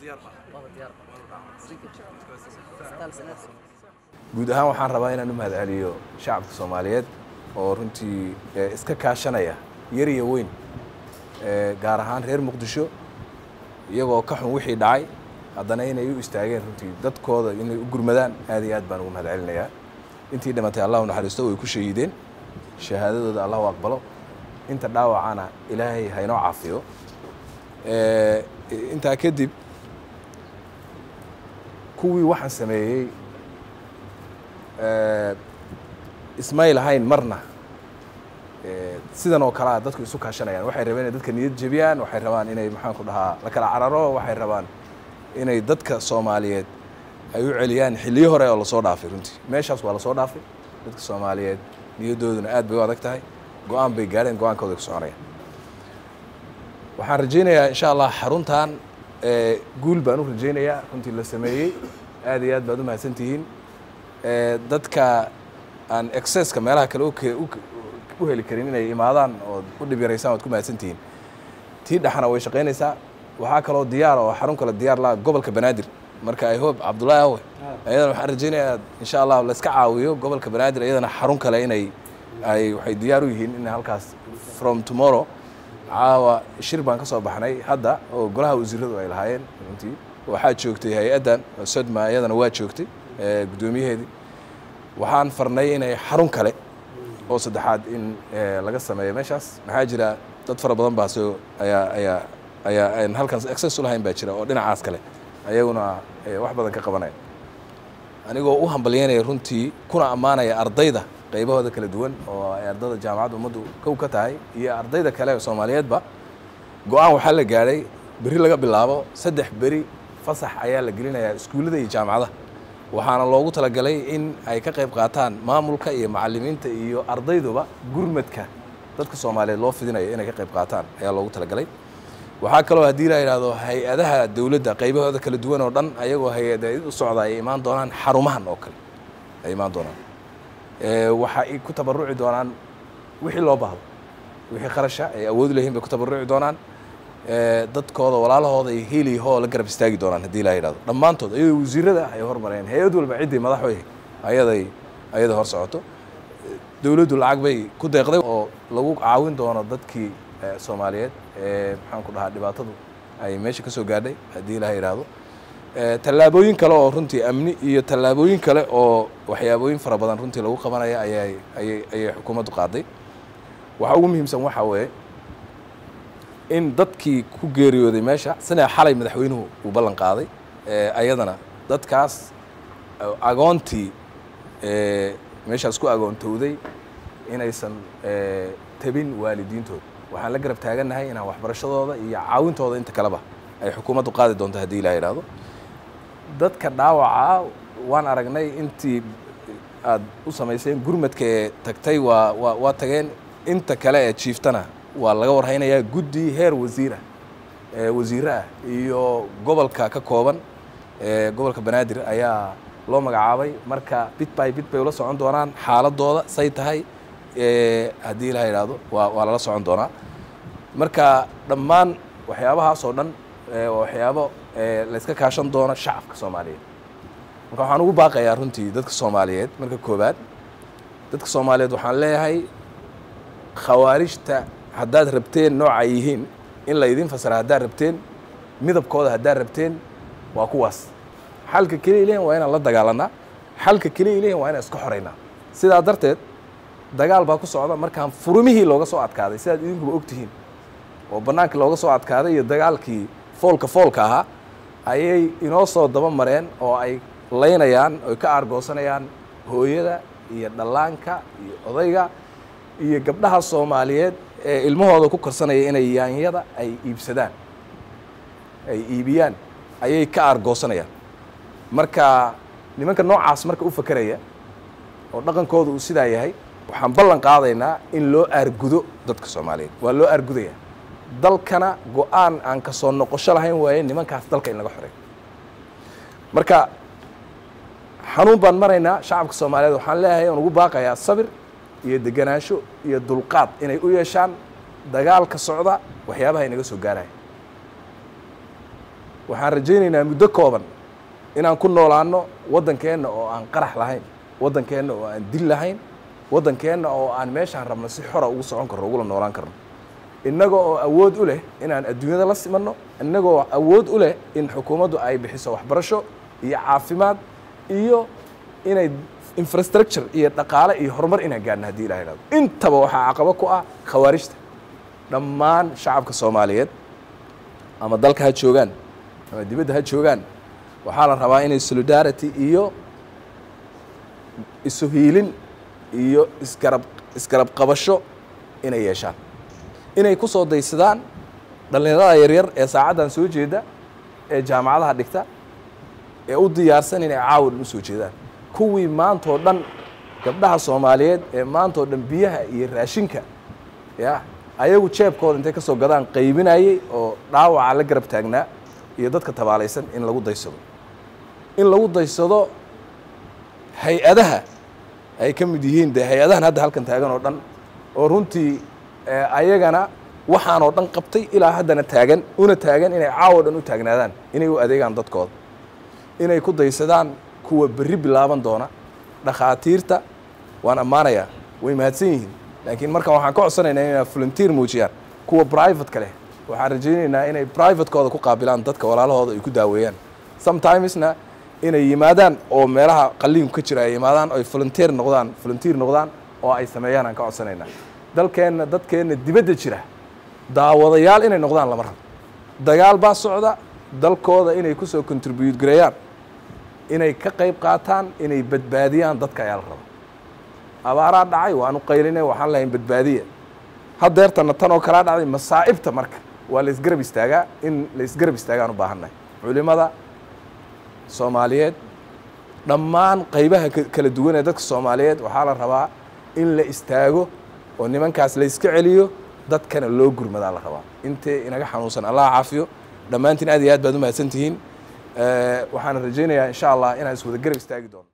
guud ahaan waxaan rabaa inaan u mahadceliyo shacabka soomaaliyeed oo runtii iska kaashanaya yar iyo weyn gaar ahaan reer muqdisho iyagoo ka xun wixii dhacay haddana inay u istaageen runtii dadkooda inay u gurmadaan aad iyo aad baan ugu mahad celinayaa intii dhimatay allahu naxariisto way ku shahiideen shahaadadooda allahu aqbalo inta dhaawacana ilaahay haynoo caafiyo intaa kadib kuwii waxaan sameeyey ismay lahayn marna sidan oo kalea dadku isu kaashanayaan waxay rabeen inay dadka niyad jebiyaan waxay rabaan inay maxaan ku dhahaa la kala cararo waxay rabaan inay dadka soomaaliyeed ay u celiyaan xilliyo hore oo lasoo dhaafay runtii meeshaas waa lasoo dhaafay dadka soomaaliyeed niyaddooduna aad bay u adag tahay go-aan bay gaadheen go-aankooda ku soconayaan waxaan rajaynayaa insha allah xaruntan guul baan u rajaynayaa runtii la sameeyey aad iyo aad baad u mahadsantihiin dadka aan excesska meelaha kale u heli karin inay imaadaan ood u dhib yaraysaan waad ku mahadsantihiin tii dhexna way shaqaynaysaa waxaa kaloo diyaar oo xarun kale diyaar la gobolka banaadir marka i hope cabdullaahi awe ayadana waxaan rajaynayaa insha allah layska caawiyo gobolka banaadir iyadana xarun kale inay ay waxay diyaar u yihiin in halkaas from tomorrow caawa shir baan ka soo baxnay hadda oo golaha wasiiradu ay lahaayeen runtii waxaa joogtay hay-addan sodma iyadana waa joogtay guddoomiyaheedii waxaan farnay inay xarun kale oo saddexaad in laga sameeyo meeshaas maxaa jira dad fara badan baa soo ayaa ayaa ayaa aan halkaas access u lahayn baa jira oo dhinacaas kale ayaguna wax badan ka qabanaya anigoo u hambalyeynaya runtii kuna ammaanaya ardayda qaybahooda kala duwan oo ay ardayda jaamacadda ummaddu kow ka tahay iyo ardayda kale soomaaliyeedba go-aan waxaa la gaadhay beri laga bilaabo saddex beri fasax ayaa la gelinayaa iskuullada iyo jaamacadaha waxaana loogu talagalay in ay ka qayb qaataan maamulka iyo macalimiinta iyo ardayduba gurmadka dadka soomaaliyeed loo fidinayo inay ka qayb qaataan ayaa loogu talagalay waxaa kaloo haddii la yidhaahdo hay-adaha dowladda qaybahooda kala duwan oo dhan ayagoo hay-ada u socda ay imaan doonaan xarumahan oo kale ay imaan doonaan waxa ay ku tabaruci doonaan wixii loo baahdo wixii kharasha ay awoodi layihin bay ku tabaruci doonaan dadkooda walaalahooda iyo hiiliyahoo la garab istaagi doonaan haddii la yidhahdo dhammaantood ayadoo wasiirada ay hormareen hay-ad walba ciddii madaxwey ayaday ayada hor socoto dowladdu lacag bay ku deeqday oo lagu caawin doono dadkii soomaaliyeed ee maxaan ku dhahaa dhibaatadu ay meesha ka soo gaadhay haddii la yidhaahdo tallaabooyin kale oo runtii amni iyo tallaabooyin kale oo waxyaabooyin fara badan runtii lagu qabanaya ayay ayay ayay xukuumaddu qaaday waxa ugu muhiimsan waxaa weeye in dadkii ku geeriyooday meesha sina xalay madaxweynuhu uu ballan qaaday ayadana dadkaas agoontii meeshaas ku agoontowday inaysan tabin waalidiintooda waxaan la garab taagannahay inaan waxbarashadooda iyo caawintooda inta kaleba ay xukuumaddu qaadi doonto haddii la yidhaahdo dadka dhaawaca waan aragnay intii aad u samayseen gurmadka ee tagtay waa waa waa tageen inta kale ee jiiftana waa laga warhaynayaa guddi heer wasiirah wasiire ah iyo gobolka ka kooban gobolka banaadir ayaa loo magacaabay marka bit by bit bay ula socon doonaan xaaladooda say tahay haddii la yidhaahdo waa waa lala socon doonaa marka dhammaan waxyaabahaas oo dhan waxyaabo layska kaashan doono shacabka soomaaliyeed marka waxaan ugu baaqayaa runtii dadka soomaaliyeed marka koobaad dadka soomaaliyeed waxaan leeyahay khawaarijta haddaad rabteen nooca yihiin in la idin fasara haddaad rabteen midabkooda haddaad rabteen waa kuwaas xalka keliya lehin waa inaan la dagaalanaa xalka keliya lehin waa inaan iska xoraynaa sidaa darteed dagaal baa ku socda markaan furumihii looga soo adkaaday sidaad idinkuba ogtihiin oo bannaankii looga soo adkaaday iyo dagaalkii foolka foolka ahaa ayay inoo soo daba mareen oo ay laynayaan oy ka aargoosanayaan hooyada iyo dhallaanka iyo odayga iyo gabdhaha soomaaliyeed ee ilmahooda ku karsanaya inay yaanyada ay iibsadaan ay iibiyaan ayay ka aargoosanayaan marka nimanka noocaas marka u fakeraya oo dhaqankooda uu sidaa yahay waxaan ballan qaadaynaa in loo aargudo dadka soomaaliyeed waa loo aargudaya dalkana go-aan aan ka soo noqosho lahayn waaye nimankaas dalka in laga xoreeyo marka xanuun baan maraynaa shacabka soomaaliyeed waxaan leeyahay aan ugu baaqayaa sabir iyo deganaansho iyo dulqaad inay u yeeshaan dagaalka socda waxyaabaha inaga soo gaaraya waxaan rajaynaynaa muddo kooban inaan ku noolaano waddankeenna oo aan qarax lahayn waddankeenna oo aan dil lahayn waddankeenna oo aan meeshaan rabno si xora ugu socon karno ugula noolaan karno innaga oo awood u leh inaan adduunyada la simanno innaga oo awood u leh in xukuumaddu ay bixiso waxbarasho iyo caafimaad iyo inay infrastructure iyo dhaqaale iyo horumar inaan gaarno haddii ilah ihahdo intaba waxaa caqabo ku ah khawaarijta dhammaan shacabka soomaaliyeed ama dalka ha joogaan ama dibadda ha joogaan waxaa la rabaa inay solidarity iyo isu hiilin iyo isgarab isgarab qabasho inay yeeshaan inay ku soo daysadaan dhallinyarada yaryar ee saacaddan soo jeeda ee jaamacadaha dhigta ee u diyaarsan inay caawan u soo jeedaan kuwii maantoo dhan gabdhaha soomaaliyeed ee maantoo dhan biyaha iyo raashinka ya ayagu jeebkooda intay ka soo gadaan qaybinayey oo dhaawaca la garab taagnaa iyo dadka tabaalaysan in lagu daysado in lagu daysado hay-adaha ay ka mid yihiin dee hay-adahan hadda halkan taagan oo dhan oo runtii ayagana waxaan oo dhan qabtay ilaa haddana taagan una taagan inay caawo dhan u taagnaadaan inay u adeegaan dadkooda inay ku daysadaan kuwa berri bilaaban doona dhakhaatiirta waan ammaanayaa way mahadsan yihiin laakiin markan waxaan ka codsanaynaa inay volunteer muujiyaan kuwa privateka leh waxaan rajaynaynaa inay privatekooda ku qaabilaan dadka walaalahooda ay ku daaweeyaan sometimesna inay yimaadaan oo meelaha qalliinku ka jira ay yimaadaan oo ay volunteer noqdaan volunteer noqdaan oo ay sameeyaan aan ka codsanaynaa dalkeenna dadkeenna dibadda jira daawadayaal inay noqdaan lama rabo dagaal baa socda dalkooda inay ku soo contribute gareeyaan inay ka qayb qaataan inay badbaadiyaan dadka ayaa la raba abaaraa dhacay waanu qaylinay waxaan lahayn badbaadiya haddeertana tan oo kalaa dhacday masaa'ibta marka waa la isgarab istaagaa in la isgarab istaagaan u baahannahay culimada soomaaliyeed dhammaan qaybaha kala duwan ee dadka soomaaliyeed waxaa la rabaa in la istaago oo nimankaas la iska celiyo dadkana loo gurmadaa la rabaa intee inaga xanuunsan allah caafiyo dhammaantiin aad iyo aad baad u mahadsan tihiin waxaana rajaynayaa insha allah inaan iswada garab istaagi doono